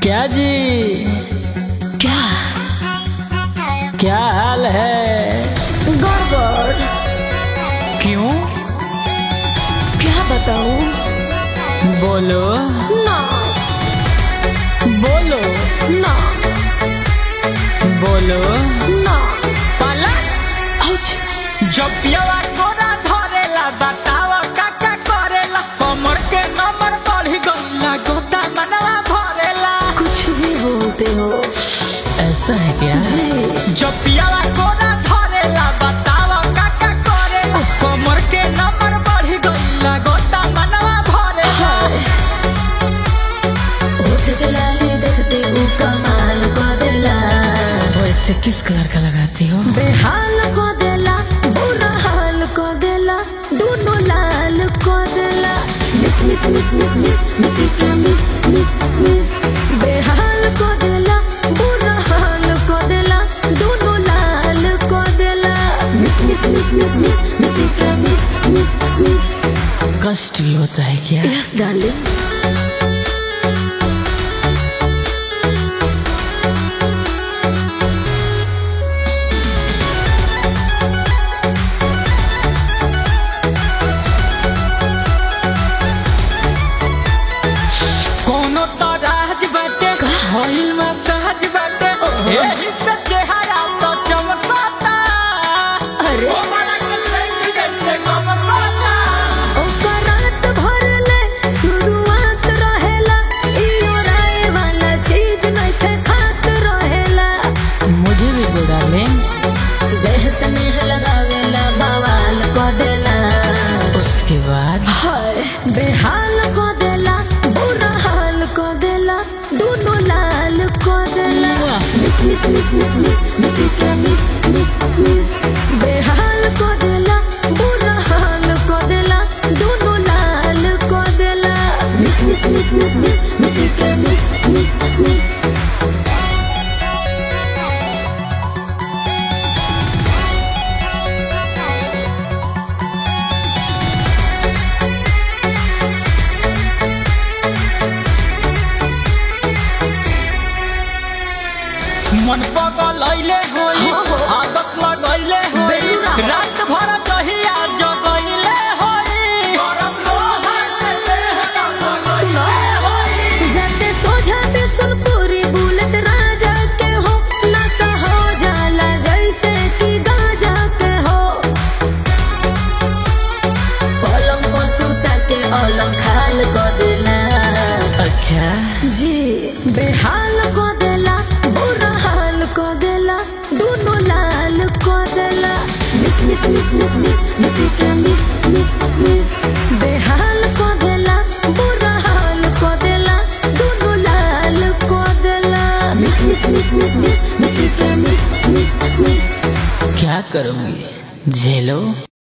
क्या जी क्या क्या हाल है गड़बड़ क्यों क्या बताऊं बोलो ना बोलो ना बोलो ना पाला औच जब पियावा कोना धरेला बतावा काका करेला कमर के नंबर बढ़ी गईला गोता मनवा भरेला कुछ भी बोलते हो ऐसा है क्या जी जब पियावा कोना धरेला बतावा काका करेला कमर के नंबर बढ़ी गईला गोता मनवा भरेला उठ के लाली देखते हूँ कमाल को दिला वैसे किस कलर का लगाती हो बेहाल को दिला बुरा हाल को दिला दोनों लाल को दिला miss miss miss miss miss miss क्या मिस मिस मिस बेहाल को दिला बुरा हाल को दिला दोनों लाल को दिला miss miss miss miss miss miss क्या मिस मिस मिस कष्ट भी होता है क्या यस डार्लिंग कोनो तो राज बाटे होइल मसाज बाटे एही से चेहरा तो चमकता अरे ओ माला के सेंट जैसे गमकता ओकर रात भर ले शुरुआत रहेला इयो राय वाला चीज नइखे खात रहेला मुझे भी बुरा ले देह स्नेह लगावेला बवाल को देला उसके बाद हाय बेहाल को देला बुरा हाल को देला दोनों लाल को देला miss miss miss miss miss miss क्या मिस मिस मिस बेहाल को देला बुरा हाल को देला दोनों लाल को देला miss miss miss miss miss miss क्या मिस मिस मिस मन पगलैले होई हाँ, हाँ। आदत लगैले होई बेलूरा। रात भर दहिया जगैले होई गरम लोहा से देह सुनो। लगैले होई जाते सो जाते सुन पूरी बुलेट राजा के हो नशा हो जाला जैसे कि गाजा के हो पलंग पर सुता के अलग खाल को देला अच्छा जी बेहाल को देला बुरा हाल को देला दोनों लाल को देला miss miss miss miss miss miss क्या मिस मिस मिस बेहाल को देला बुरा हाल को देला दोनों लाल को देला miss miss miss miss miss miss क्या मिस मिस मिस क्या करूंगी झेलो